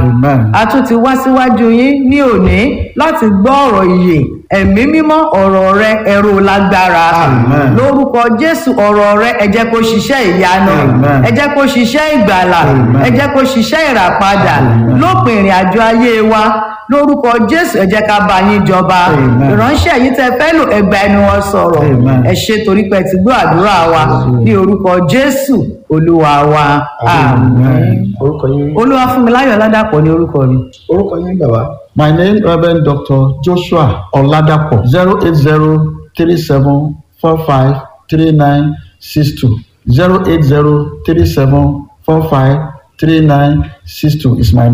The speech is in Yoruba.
Amen. a tún ti wá síwájú yín ní òní láti gbọ́ ọ̀rọ̀ ìyè ẹ̀mí mímọ́ ọ̀rọ̀ rẹ ẹ̀rọ lágbára Amen. lórúkọ jésù ọ̀rọ̀ rẹ ẹ jẹ́ kó ṣiṣẹ́ ìyanu Amen. ẹ jẹ́ kó ṣiṣẹ́ ìgbàlà Amen. ẹ jẹ́ kó ṣiṣẹ́ ìràpadà Amen. lópin ìrìn àjò ayé wa lórúkọ jésù ẹ jẹ́ ká bá yín jọba Amen. ìránṣẹ́ yìí tẹ fẹ́ lò ẹgbà ẹnu wọn sọ̀rọ̀ Amen. ẹ ṣe torí pé ẹ ti gbọ́ àdúrà wa ní orúkọ jésù olúwa wa àmín orúkọ yín olúwa fún mi láyọ̀ ládàpọ̀ ní orúkọ mi. orúkọ yín bàbá My name Reverend Dr. Joshua Oladapo zero eight zero three seven four five three nine six two zero eight zero three seven four five three nine six two is my